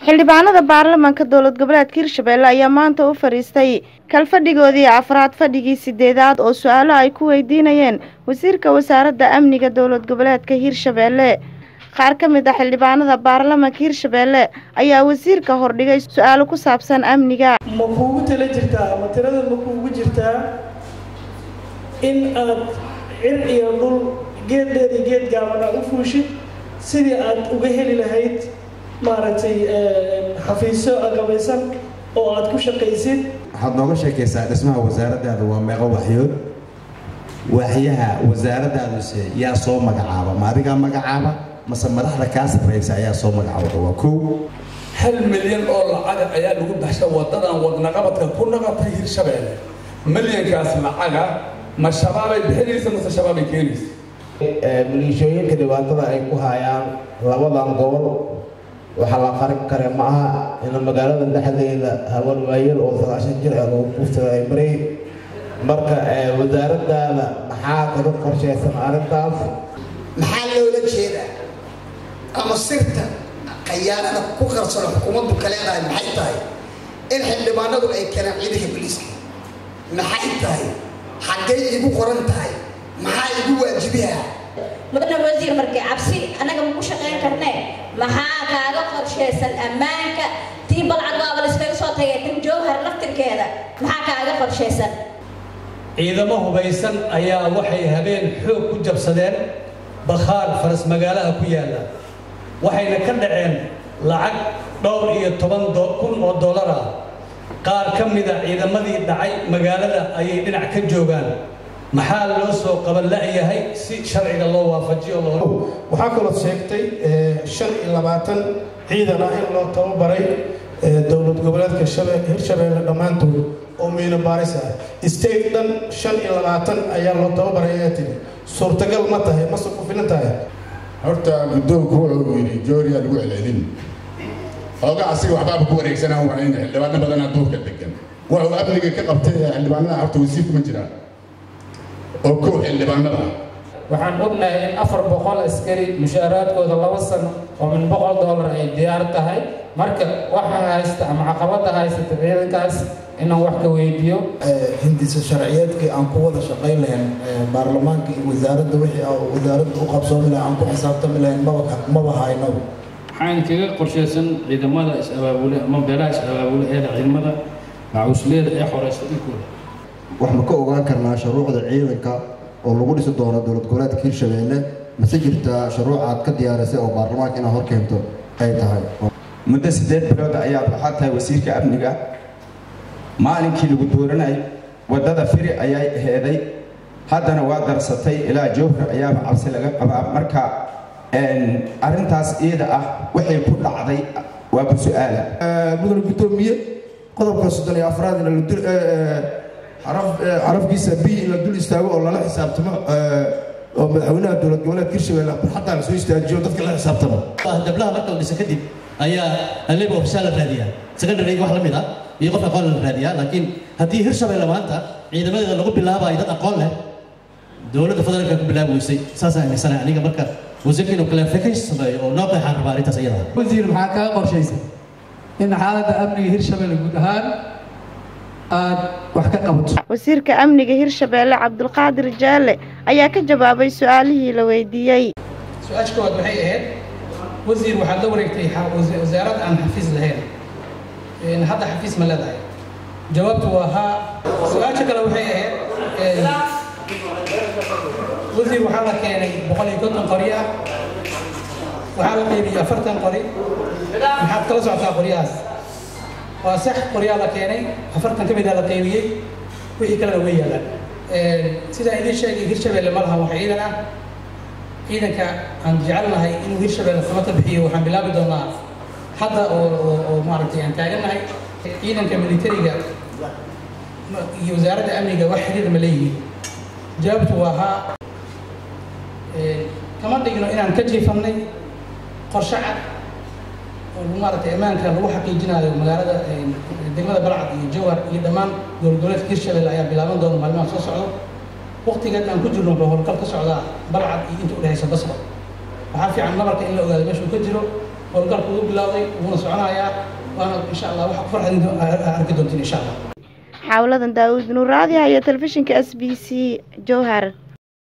xildhibaanada baarlamaanka dowlad goboleedka hirshabeelle ayaa maanta u fadhiistay kalfadhigoodii afraad fadhigii sideedaad oo su-aalo ay ku weydiinayeen wasiirka wasaaradda amniga dowlad goboleedka hirshabeelle qaar ka mid ah xildhibaanada baarlamaanka hirshabeelle ayaa wasiirka hordhigay su-aalo ku saabsan amniga ma kuugu tala jirtaa ama tirada ma kuugu jirtaa in aad cir iyo dhul geed dheer iyo geed gaaban aad u fuushid sidii aad uga heli lahayd maaragtay xafiisyo agabaysan oo aad ku shaqaysid waxaad nooga sheekaysaa dhismaha wasaaraddaada waa meeqo waxyood waaxyaha wasaaraddaaduse yaa soo magacaaba ma adigaa magacaaba mase madaxda kaa sarraysa ayaa soo magacaabada waa kow hal milyan oo lacaga ayaa lagu baxsha wadadan wadnaqabadka ku naqatay hirshabeelle milyankaas lacaga ma shabaabay bixinaysa mase shabaabay keenaysa maliishooyinka dhibaatada ay ku hayaan labadan gobol waxaa la qarin kare ma aha in magaalada dhexdeeda hawar waayeel oo sagaashan jir ah lagu guurtada ay maray marka wasaaraddaada maxaa kaga qorshaysan arrintaas maxaa loola jeedaa ama sirta qayaanada ku qarsano xukuumaddu ka leedahay maxay tahay in xildhibaanadu ay keenaan ciidanka boliiska maxay tahay xaggay igu qoran tahay maxaa igu waajibiha mudane wasiir markii cabsi annaga maku shaqayn karnee maxaa kaaga qorshaysan ammaanka tii balcad waaba la iskaga soo tagay tan jowhar laftirkeeda maxaa kaaga qorshaysan ciidamo hubaysan ayaa waxay habeen xoog ku jabsadeen bakhaar faras magaalaha ku yaalla waxayna ka dhaceen lacag dhowr iyo toban kun oo dollar ah qaar ka mida ciidamadii dhacay magaalada ayay dhinac ka joogaan maxaa loo soo qaban la'yahay si sharciga loo waafajiyo waxaa kaloo sheegtay shan iyo labaatan ciidan ah in loo tababaray dowlad goboleedka hirshabeelle dhammaantood oo miino baaris ah state dhan shan iyo labaatan ayaa loo tababaray ayaa tiri suurtagal ma tahay mase ku filan tahay horta guddoonku wuxuu yidhi jooriyaa lagu celcelin ooga asiga waxbaaba ku wareegsanaan waanayn xildhibaano badanaa duurka degan wuxuu amniga ka qabtay xildhibaanada horta wasiirku ma jiraan oo kow xildhibaanada waxaan ognahay in afar boqol askari mushaaraadkooda laba sano oo min boqol dollar ay diyaar tahay marka waxa haysta ama caqabada haysata ciidankaas inaan wax ka weydiiyo hindisa sharciyeedkii aan ku wada shaqayn lahayn baarlamaanka iyo wasaaradda wixii wasaaradda u qabsoomi lahayn aan ku xisaabtami lahayn maba maba haynaba waxaan kaga qorshaysan ciidamada is-abaabule ama beelaha is-abaabule ee ciidamada macuusleeda ee xoreysta dhulkooda wax ma ka ogaan karnaa shuruucda ciidanka oo lagu dhisi doono dowlad goboleedka hirshabeelle mase jirtaa shuruuc aad ka diyaarisay oo baarlamaanka inaad hor keento ay tahay muddo siddeed bilood ayaad waxaad tahay wasiirka amniga maalinkii lagu dooranay waddada firi ayay heeday haddana waa darsatay ilaa jowhar ayaaba cabsi laga qabaa marka arrintaas iyada ah waxay ku dhacday waaba su-aala mudane guddoomiye qodobka soddon iyo afraad carafkiisa b in la dul istaago oo lala xisaabtamo oo madaxweynaha dowlad goboleedka hirshabelle barxaddaa la soo istaajiyo dadka la xisaabtamo dablaha marka la dhiso kadib ayaa aleba ofishaal la raadiyaa secondary wax la mid ah iyo qof aqoon la raadiyaa laakiin haddii hirshabelle maanta ciidamadeeda lagu bilaabayo dad aqoon leh dowladda federaalka ku bilaabi weysay saasaan aaminsanahay aniga marka wasiirka inuu clarification sameeyo oo noo qeexaan rabaa arrintaas iyada wasiir maxaa kaga qorshaysan in xaaladda amniga hirshabelle guud ahaan aad wax ka qabato wasiirka amniga hirshabeelle cabdulqaadir jaalle ayaa ka jawaabay su-aalihii la weydiiyey su-aasha koowaad waxay ahayd wasiir waxaad la wareegtay wasaarad aan xafiis lahayn hadda xafiis ma leedahay jawaabtu waa haa su-aasha kale waxay ahayd wasiir waxaa la keenay boqol iyo konton qori ah waxaa la qaybiyey afartan qori maxaad kala socotaa qoryahaas waa sax qoryaa la keenay afartan ka mid a la qaybiyey wixii kalena way yaalaan sidaa idiin sheegay hirshabelle ma laha wax ciidan ah ciidanka aan jecelnahay inuu hirshabelle samata bixiyo waxaan bilaabi doonaa hadda oo oo maaragtay aan taagannahay ciidanka militariga iyo wasaaradda amniga wax xiriir ma leeyihiin jawaabtu waa haa kama dhigno inaan ka jiifannay qorshe cad oo maaragtay ammaanka lagu xaqiijinayo magaalada degmada balcad iyo jowhar iyo dhammaan dowlad goboleedka hirshabelle ayaa bilaaban doona maalmaha soo socdo waqtigan aan ku jirno howlgal ka socdaa balcad iyo inta udhexaysa basra waxaa fiican nabarka in la ogaado meeshuu ka jiro howlgalku ugu bilowday wuuna soconayaa waana insha allah waxa ku farxad arki doontiin insha allah xawladan daawud nuur raadiha iyo telefishinka s b c jowhar